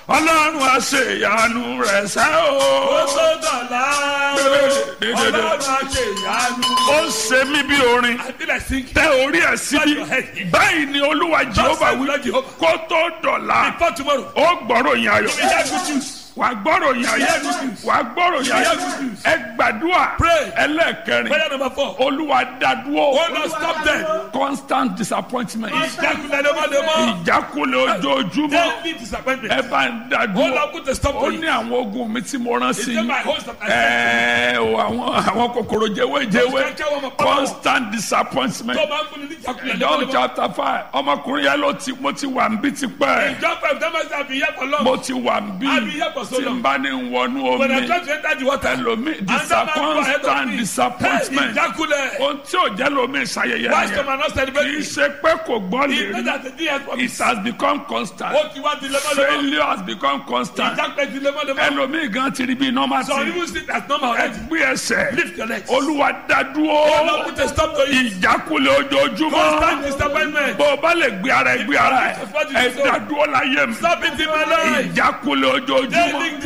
ọlọ́run àṣeyanu rẹ̀ sẹ́ o. ó tó dọ̀la ọlọ́run àṣẹ ìyanu. ó ń ṣe mí bí orin I feel like singing. tẹ orí ẹ̀ síbí báyìí ni olúwa jehova wí Lord Jehovah. kó tó dọ̀la Before tomorrow. ó gbọ́rọ̀ yín ayọ̀ We hear good news. wà á gbọ́rọ̀ yín ayọ̀ wà á gbọ́rọ̀ yín ayọ̀ ẹ gbàdúrà Pray. ẹlẹ́ẹ̀kẹrin Prayer number four. olúwa dádúró Oh Lord, stop them. constant disappointment Ìjákulẹ̀ lemọ́lemọ́. ìjákulẹ̀ ojoojúmọ́ Daily disappointment. ẹ bá ń Oh dádúró Lord, put a stop ó to ní it. àwọn ogun mi tí mo rán sí Is it yín my host that I sent ẹ o àwọn àwọn kòkòrò jẹwéjẹwé Those kẹ́kẹ́ wọn mọ̀ pọ́nmọ́. constant disappointment Tó bá ń fún ni ní ìjákulẹ̀ John lemọ́lemọ́. chapter five ọmọkùnrin yẹn ló ti mo ti wà ń bí tipẹ́ John five Thomas have been here for long. mo ti wà ń bí I've been here for so tí n long. bá ní wọnú When I omi try to enter the water. ẹlòmí Another man go ahead of constant me. disappointment Hey, Ìjákulẹ̀. ohun tí ò jẹ́ lómi ìṣayẹyẹ Why some nìyẹn are not kì í celebrating? ṣe pé kò gbọ́ He lè knows rí that the day has come. it has become constant Ó ti wá di lemọ́lemọ́. failure has become constant Ìjákulẹ̀ di lemọ́lemọ́. ẹlòmí gan ti rí bí normal Some thing even sit as normal already. ẹgbẹ́ ẹsẹ̀ Lift your legs. olúwa Oh dádúró Lord, put a stop to it. ìjákulẹ̀ ojoojúmọ́ Constant disappointment. bó o bá lè gbé ara ẹ gbé ara ẹ ẹ dádúró láyé mi Stop it in my life. ìjákulẹ̀ ojoojúmọ́. Daily